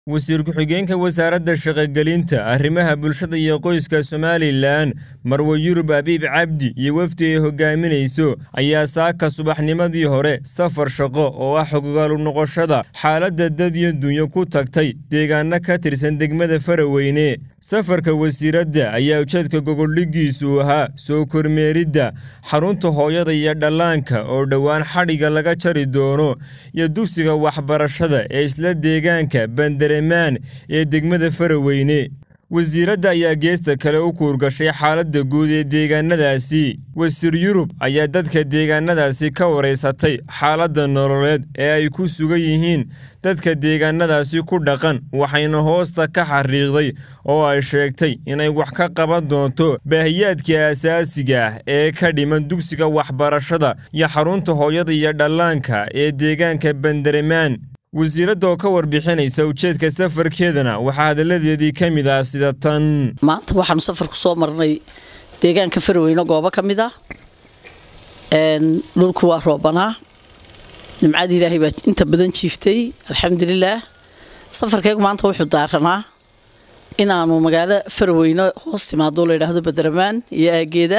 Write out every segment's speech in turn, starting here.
wasiir ku-xigeenka wasaaradda shaqogelinta arrimaha bulshada iyo qoyska somalilan marwe yurub abiib cabdi iyo wafdi ay hogaaminayso ayaa saaka subaxnimadii hore safar shaqo oo ah xogogaalu noqoshada xaaladda dad iyo dunyo ku tagtay deegaano ka tirsan degmada faraweyne safarka wasiiradda ayaa ujeedka gogoldhigiisu ahaa soo kormeeridda xarunta hooyada iyo dhallaanka oo dhowaan xadhiga laga jari doono iyo dugsiga waxbarashada ee isla deegaanka bandaremaan ee degmada faraweyne wasiiradda ayaa geesta kale u kuurgashay xaaladda guud ee deegaanadaasi wasiir yurub ayaa dadka deegaanadaasi ka waraysatay xaaladda nololeed ee ay ku sugan yihiin dadka deegaanadaasi ku dhaqan waxayna hoosta ka xariiqday oo ay sheegtay inay wax ka qaban doonto baahiyaadka asaasiga ah ee ka dhiman dugsiga waxbarashada iyo xarunta hooyada iyo dhallaanka ee deegaanka bandaremaan wasiiradda oo ka warbixinaysa ujeedka safarkeedana waxaa hadalladeedii ka mid ah sida tan maanta waxaanu safar ku soo marnay deegaanka faraweyne goobo ka mid ah dhulku waa roobanaa nimcadii ilaahay baa inta badan jiiftay alxamdulilaah safarkeegu maanta wuxuu daaranaa inaanu magaalo faraweyne hoos timaado la yidhaahdo badaramaan iyo aageeda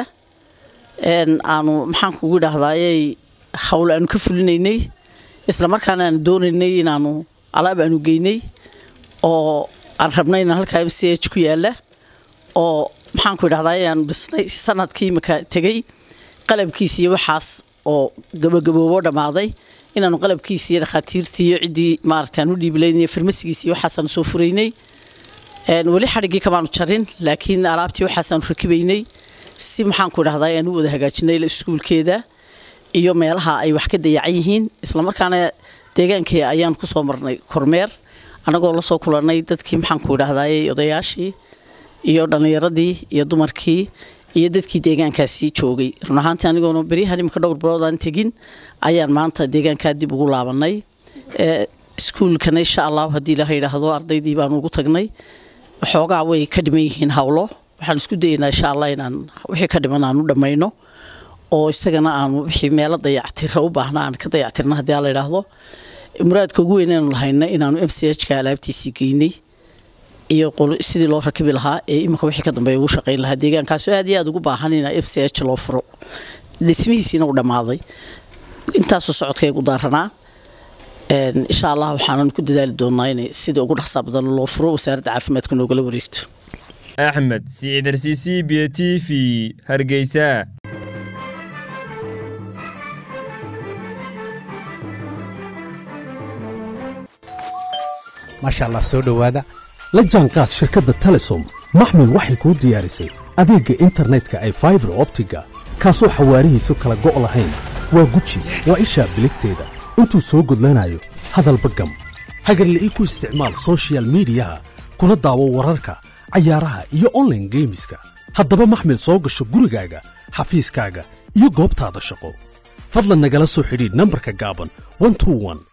aanu maxaan kugu idhaahdayey hawl aanu ka fulinaynay isla markaana aanu doonaynay inaanu alaab aanu geynay oo aan rabnay inaan halkaa m c h ku yaala oo maxaanku idhahdaa aanu dhisnay sanadkii imaka tegey qalabkiisi iyo waxaas oo gabagaboobo dhammaaday inaanu qalabkiisi iyo dhakhaatiirtii iyo ciddii maaragta aan u dhiibilaynay farmasigiisi iyo waxaasaanu soo furaynay weli xadhiggii kamaanu jarin laakiin alaabtii waxaasaanu rakibaynay si maxaanku idhahdaa aan u wada hagaajinay iskuulkeeda iyo meelaha ay wax ka dayacan yihiin islamarkaana deegaankii ayaan ku soo marnay kormeer annagoo la soo kulannay dadkii maxaanku idhahdayey odayaashii iyo dhallinyaradii iyo dumarkii iyo dadkii deegaankaasi joogay run ahaantii anigoona beryahan imika dhowr bilood aan tegin ayaan maanta deegaankaa dib ugu laabanay iskuulkana insha allahu haddii ilaha yidhaahdo ardaydii baanu ugu tagnay waxoogaa way ka dhiman yihiin hawlo waxaan isku dayaynaa insha allah inaan wixii ka dhiman aan u dhammayno oo isagana aanu wixii meelo dayactira u baahna aan ka dayactirna haddii aan la idhaahdo muraadka ugu weyn aynu lahayna inaanu m c h ka alaabtiisii geynay iyo sidii loo rakibi lahaa ee imika wixii ka dambeeya ugu shaqayn lahaa deegaankaasu aad iyo aad ugu baahan in m c h loo furo dhismihiisiina u dhammaaday intaasuu socodkaygu daaranaa insha allah waxaanan ku dadaali doonaa in sida ugu dhaqsaa badan loo furo wasaaradda caafimaadka noogala wareegto axmed siciidarsiisi b t v hargeysa maasha allah soo dhowaada la jaanqaad shirkadda telesom maxmil waxay kuu diyaarisay adeegga internetka ay faibar optiga kaasoo xawaarihiisu kala go' lahayn waa guji waa ishaa biligteeda intuu soo gudlanayo hadalba gam hagarla'ii ku isticmaal sochial midiyaha kuna daawo wararka cayaaraha iyo onlaine geemiska haddaba maxmil soo gasho gurigaaga xafiiskaaga iyo goobtaada shaqo fadlan nagala soo xidhiidh nambarka gaaban